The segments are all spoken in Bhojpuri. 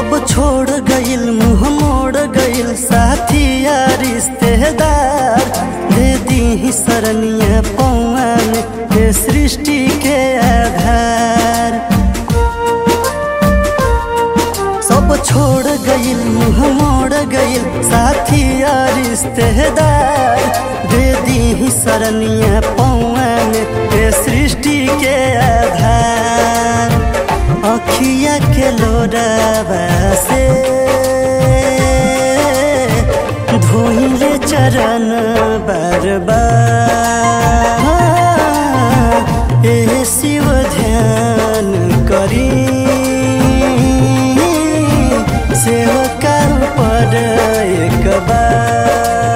सब छोड़ गइल मुँह मोड़ गइल साथी या रिश्तेदार दे दी शरणिया पौन हे सृष्टि के आधार सब छोड़ गइल मुँह मोड़ गइल साथी या रिश्तेदार दे दी शरणिया पौन हे सृष्टि के आधार अखिया के लोरावा से धोइले चरण बार बार ए शिव ध्यान करी सेवका पर एक बार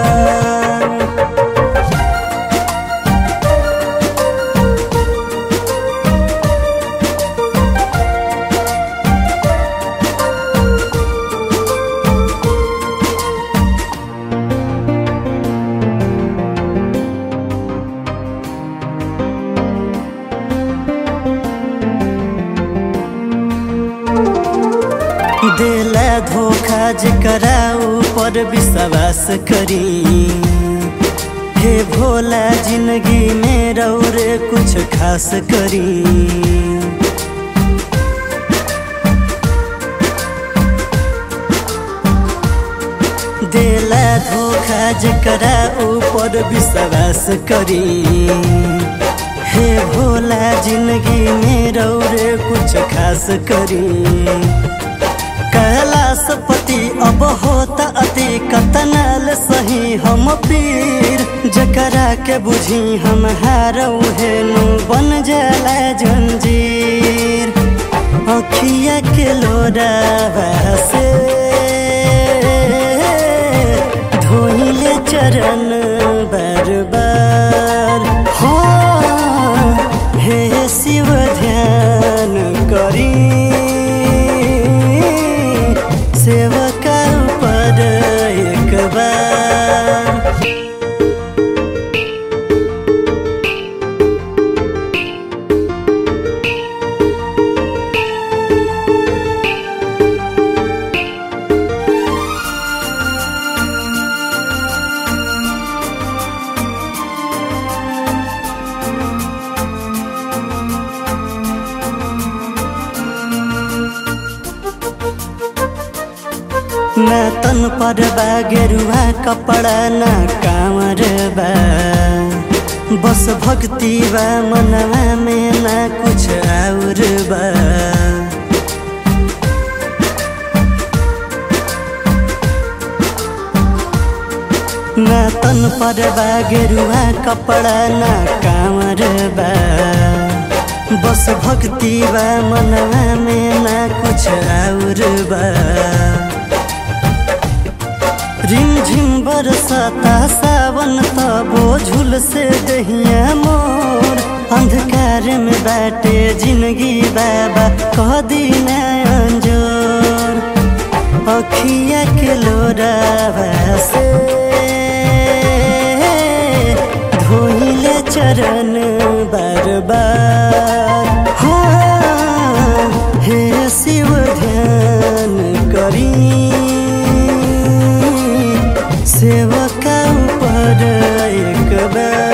दिला धोखा जकरा ऊपर विश्वास करी हे भोला जिंदगी में रौरे कुछ खास करी दिला धोखा जकरा ऊपर विश्वास करी हे भोला जिंदगी में रौरे कुछ खास करी कैलाशपति अब होता अति कतनाल सही हम पीर जकरा के बुझी हम हारऊ हेनु बन जाला जंजीर अखिया के लोरा से धोइले चरण बार बार हो हे शिव ध्यान करी सेवका पर एक बार ना तन पर बा गेरुआ कपड़ा ना कांवर बा बस भक्ति बा मनवा में ना कुछ और बा ना तन पर बा गेरुआ कपड़ा ना कांवर बा बस भक्ति बा मनवा में ना कुछ और बा रिमझिम बरसाता सावन तबो झुल से दहिया मोर अंधकार में बैठे जिंदगी बाबा कह दीना अंजोर अखिया के लोरा से धोइले चरण बार बार हाँ, हे शिव ध्यान करी सेवका पर एक बार